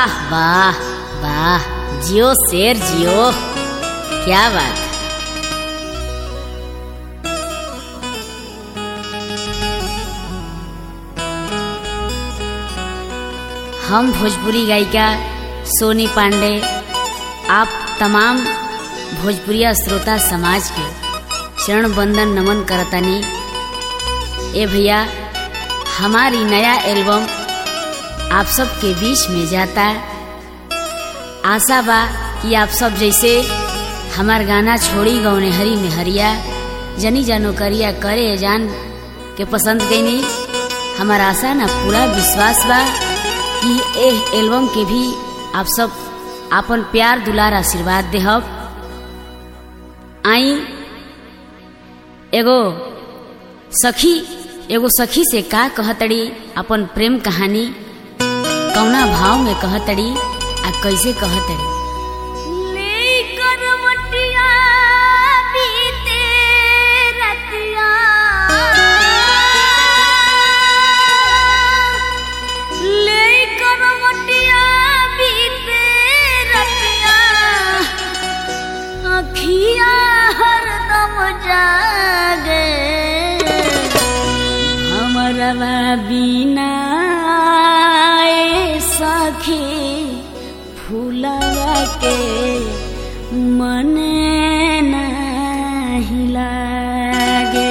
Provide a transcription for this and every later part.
वाह वाह वाह जियो शेर जियो क्या बात हम भोजपुरी गायिका सोनी पांडे आप तमाम भोजपुरिया श्रोता समाज के चरण बंदन नमन करतानी ए भैया हमारी नया एल्बम आप सबके बीच में जाता आशा बा कि आप सब जैसे हमार गाना छोड़ी गौने हरी में हरिया जनी जानो करिया करे जान के पसंद कैनी हमार आशा ना पूरा विश्वास बा कि एह एल्बम के भी आप सब आपन प्यार दुलार आशीर्वाद देहब आई एगो सखी एगो सखी से का कहतड़ी अपन प्रेम कहानी कौना भाव में कहतड़ी आ कैसे कहतड़ी जागे हमरवा बिना सखी फूलवा के मन नहीं लागे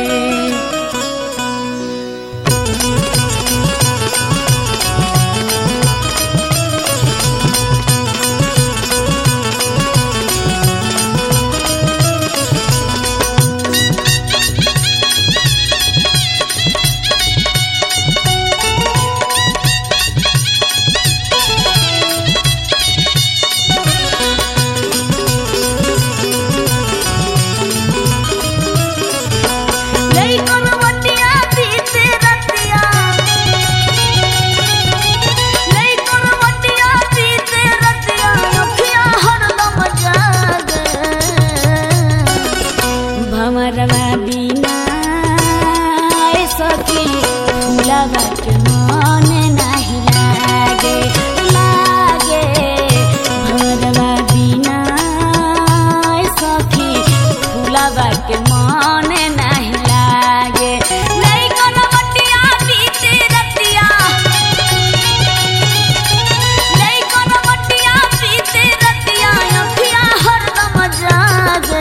भमरवा बिना सखी फूलवा के मन नहीं लागे लागे भमरवा बिना सखी फूलवा के मन नहीं लागे नहीं कोनो बटिया बीते रतिया नहीं कोनो बटिया बीते रतिया अखिया हरदम जागे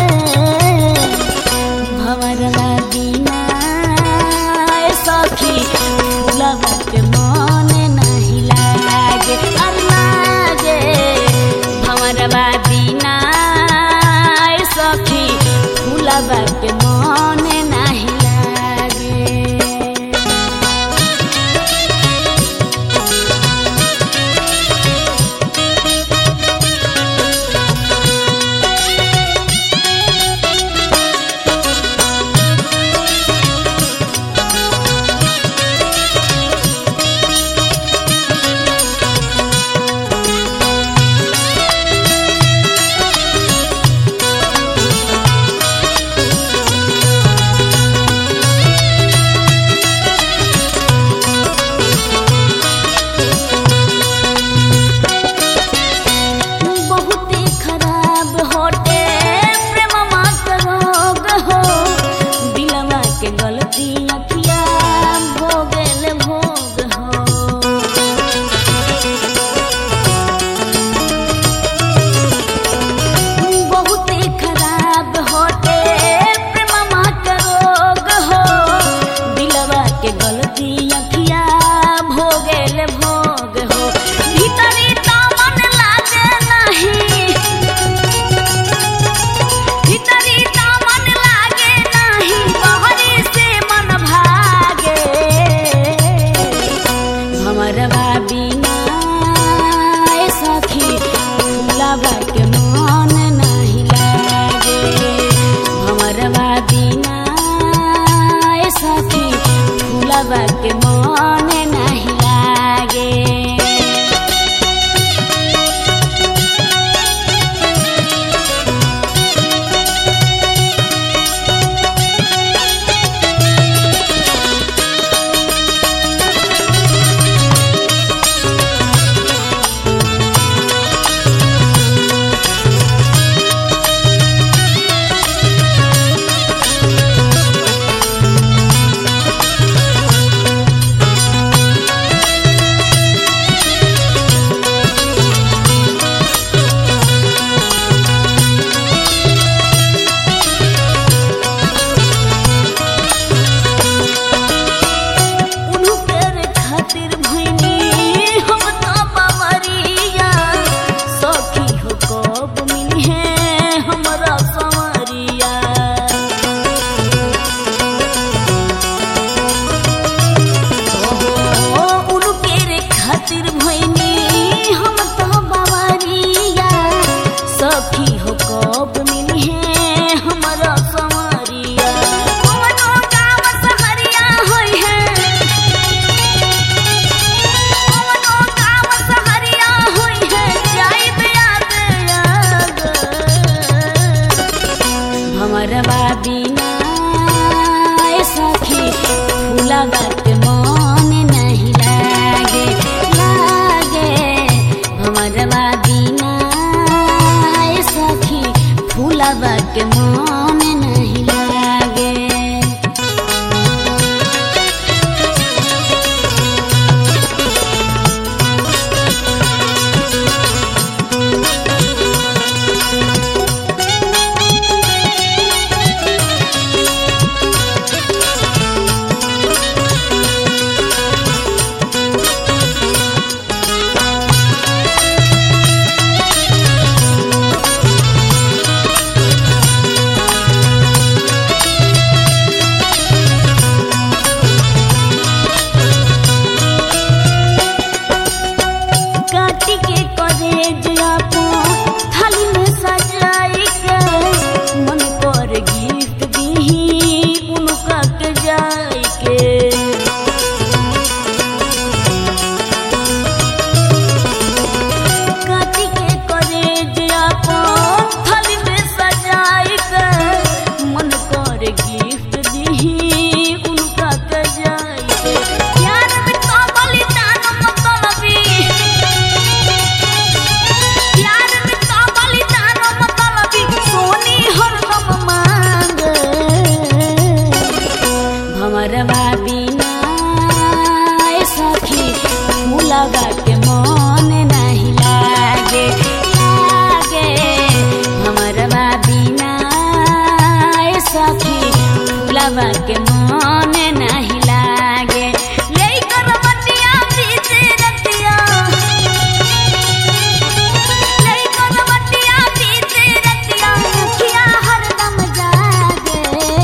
भवरवा बिना सखी फूलवा के मन नहीं लागे लागे भवरवा बिना सखी फूलवा के मन नहीं लागे बहुते खराब होटे प्रेमवा के रोग हो दिलवा के गलती अखिया भोगल भोग हो बहुते खराब होटे प्रेमवा के रोग हो दिलवा के गलती अखिया भोगल भोग हो भीतरी दामन लागे नहीं भीतरी दामन लागे नहीं बहरी से मन भागे हमरवा बिना सखी फूलवा के मन नहीं लागे हमरवा बिना सखी फूलवा के मन नहीं लागे फूलवा के मन नहीं लागे लागे भमरवा बिना ए सखी फूलवा के मन नहीं लागे काटी के करेज अपन थाली में सजाई के मन कर गिफ्ट दीही उनका के जाई के काटी के करेज अपन थाली में सजाई के मन कर गिफ्ट दीही उनका के जाई के प्यार में तो बलिदान मतलबी प्यार में तो बलिदान मतलबी सोनी हरदम मांगे भमरवा बिना ए सखी फूलवा के मन नहीं लागे लागे भमरवा बिना ए सखी फूलवा के मन नहीं लागे लेकर बटिया बीते रतिया लेकर बटिया बीते रतिया अखिया हरदम जागे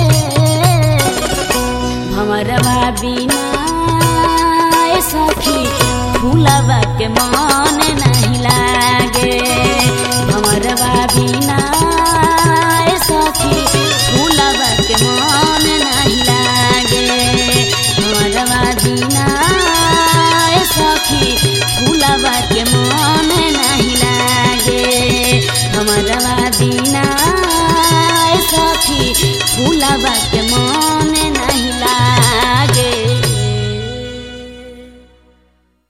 भमरवा बिना ए सखी फूलवा के मन नहीं लागे भमरवा बिना ए सखी फूलवा के मन नहीं लागे भमरवा बिना ए सखी फूलवा के मन नहीं लागे भमरवा बिना ए सखी फूलवा